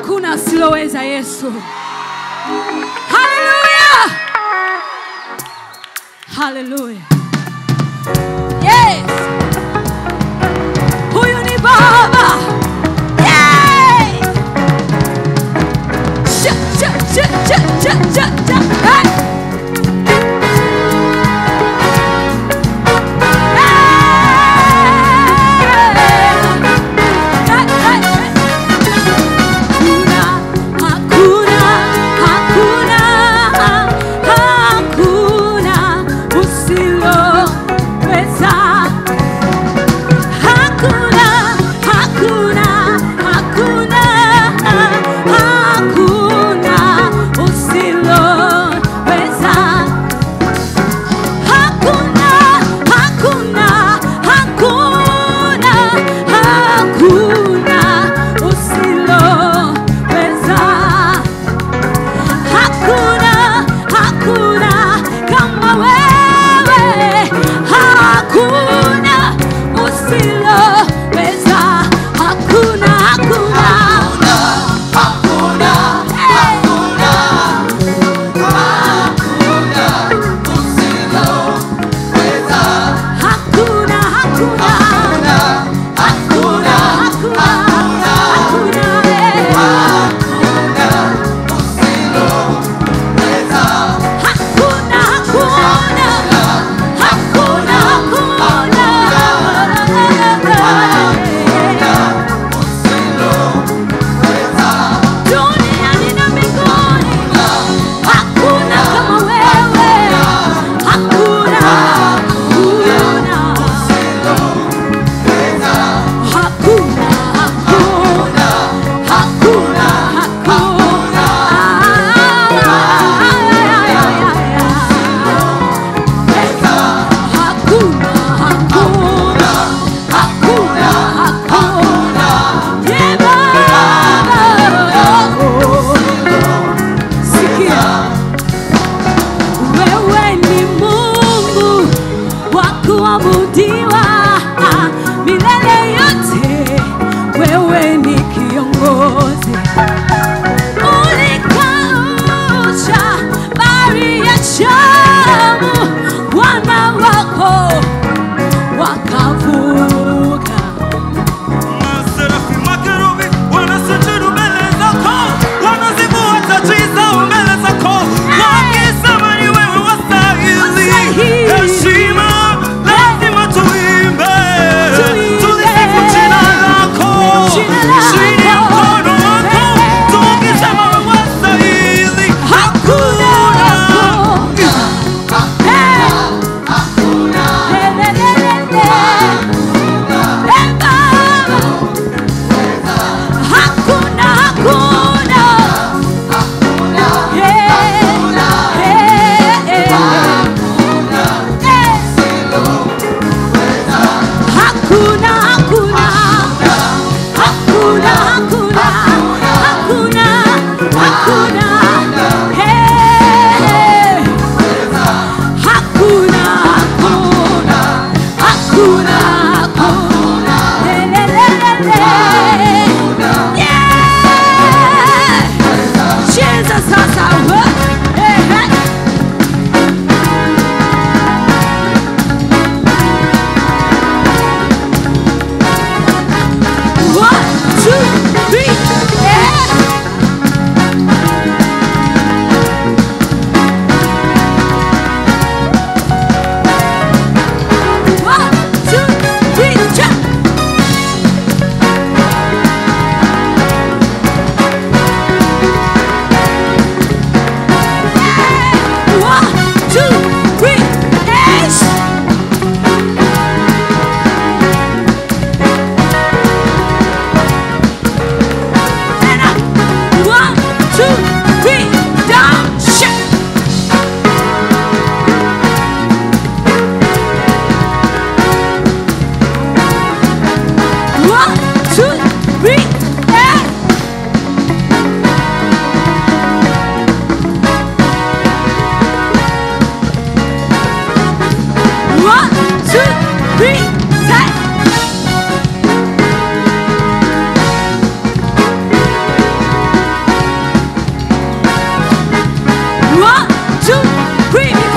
hakuna asiloweza Yesu. Haleluya, haleluya. Yes, huyu ni Baba. Yes. Cha, cha, cha, cha, cha, cha, cha. Hey. Hakuna, hakuna, hakuna usiloweza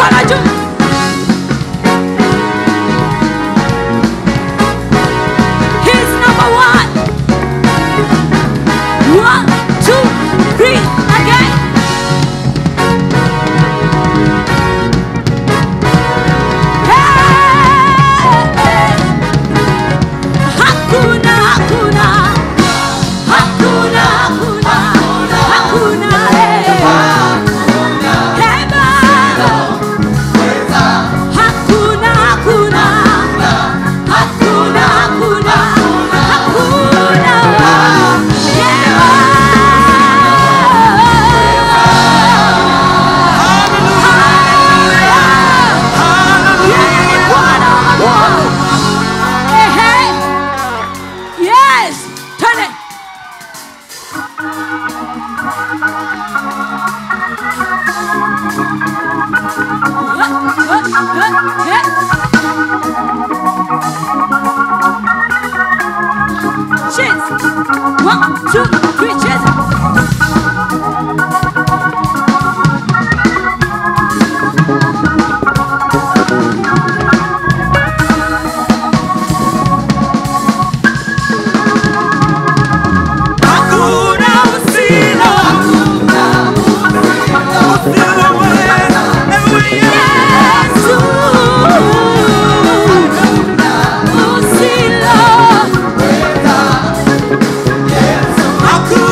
mikono juu. He's number one. One, two, three, again. Hey! Hakuna, hakuna. Hakuna, hakuna. Hakuna, hey. Hey, Baba. Hakuna, hakuna. Hakuna, hakuna. Hakuna. Yeah. Yeye ni Bwana wa mabwana. Ehe. Yes. Twende. Cheers. One, two, three, cheers. Hakuna usilo, usilo mweza, ewe Yesu. Usilo. Hakuna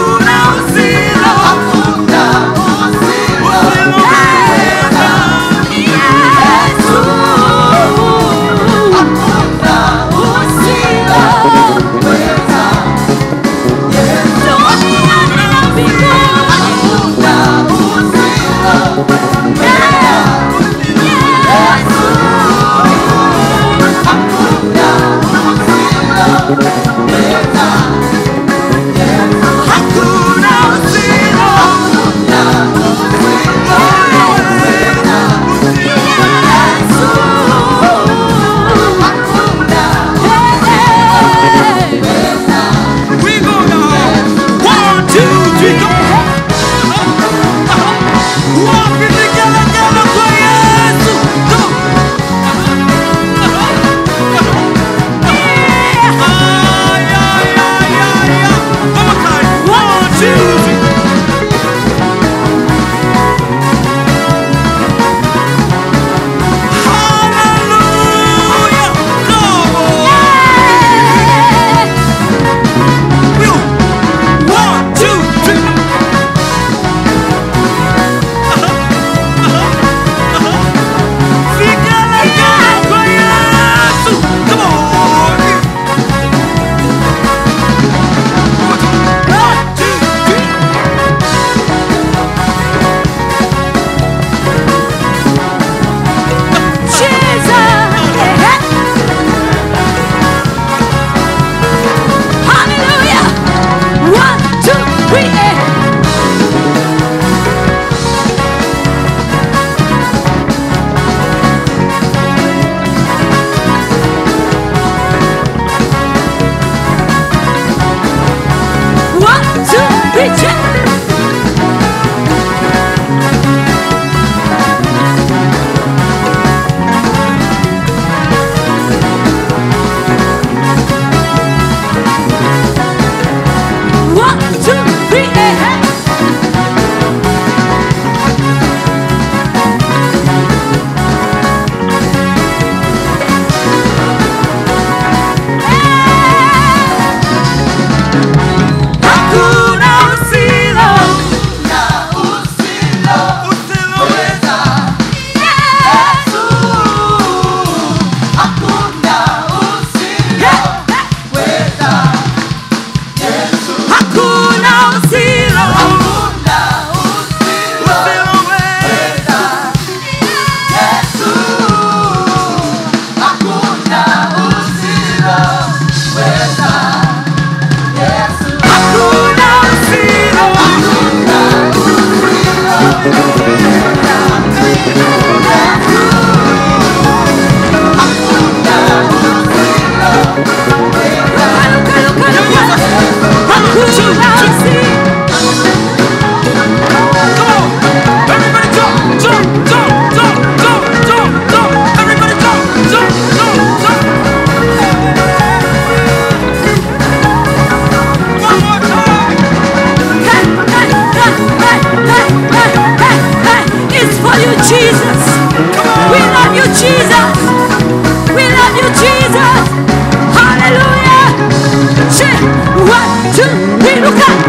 Jesus. We love you, Jesus. We love you, Jesus. Hallelujah. Che, one, two, three, look up.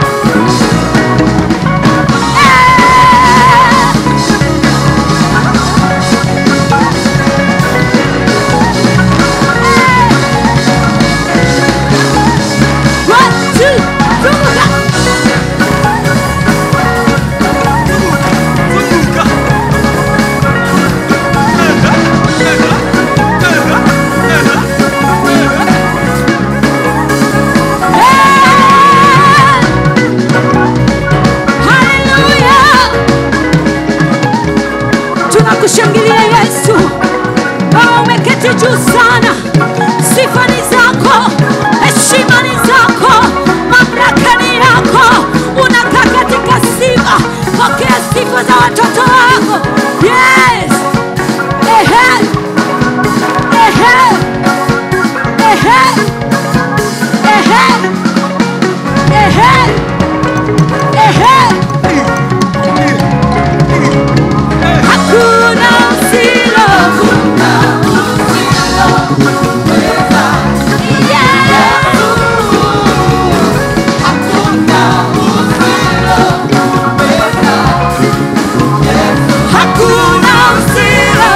Eh. One, two, three, look up. Zunguka. Nenda, nenda, nenda, nenda, nenda. Haleluya! Tunakushangilia Yesu, wewe umeketi juu sana. Sifa ni zako, heshima ni zako, mamlaka ni yako. Unakaa katika sifa, pokea sifa za watoto wako. Yes! Ehe! Ehe! Ehe! Ehe! Ehe! Ehe! Hakuna usilo. Hakuna usilo.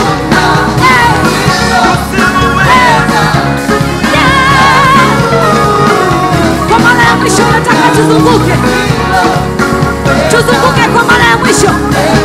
Kwa mara ya mwisho nataka tuzunguke, tuzunguke kwa mara ya mwisho.